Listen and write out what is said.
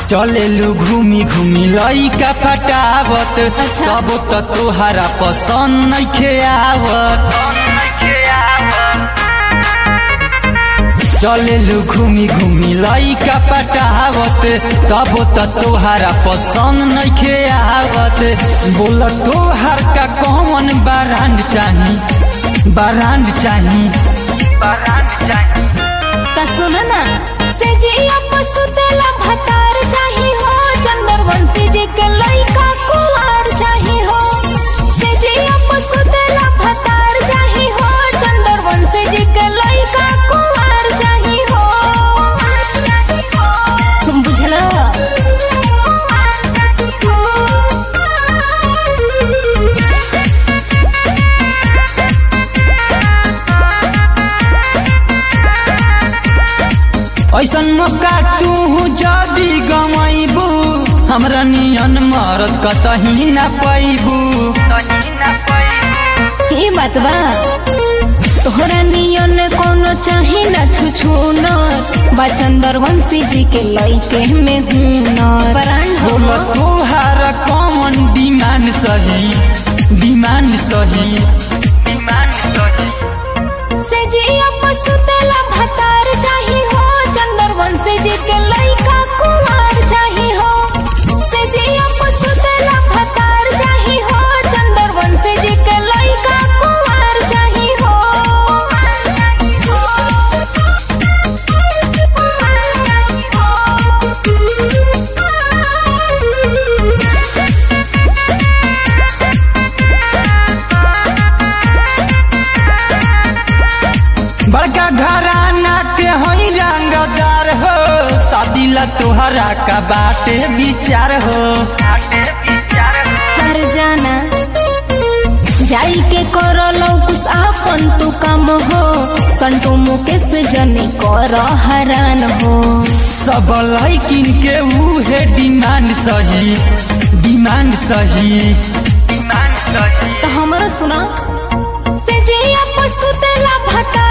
चलेलू घूमी घूमी लइका फटावत अच्छा। तब त तोहरा पसंद नइखे आवत चलेलू घूमी घूमी लइका पटावत तब त तोहरा पसंद नइखे आवत बोल तोहर का कौन बारांड चाही बारांड चाही बारांड चाही त सुन ना से जिया पसुतेला भतार चाही हो चंदर वंशी जी के लइका कुमार चाही हो से जिया पसुतेला भतार चाही हो चंदर वंशी जी के लइका कुमार चाही हो बुझला ऐसन मौका तू जदी गमैबू हमरा नियन मरद कतही न पैबू ई बात बा तोहरा नियन कोनो चाही ना छुछुन बा चंदर वंशी जी के लइके में हुनर ब्रांड हो बोल तोहार कौन डिमांड सही डिमांड सही डिमांड सही से जिया पसुतेला भतार चाही हो चंदर वंशी जी के लइका कुमार चाही हो से जिया पसुतेला भतार चाही हो चंदर वंशी जी के लइका कुमार चाही हो बड़का घराना के होई रंगदार हो शादी ला तोहरा का बाटे विचार हो कर जाना जाई के करलो कुछ आपन तू काम हो संटू मुकेश जनी कर हरान हो सब लैकिन के उहे डिमांड सही डिमांड सही डिमांड सही तो हमरा सुना से जिया पसुतेला भता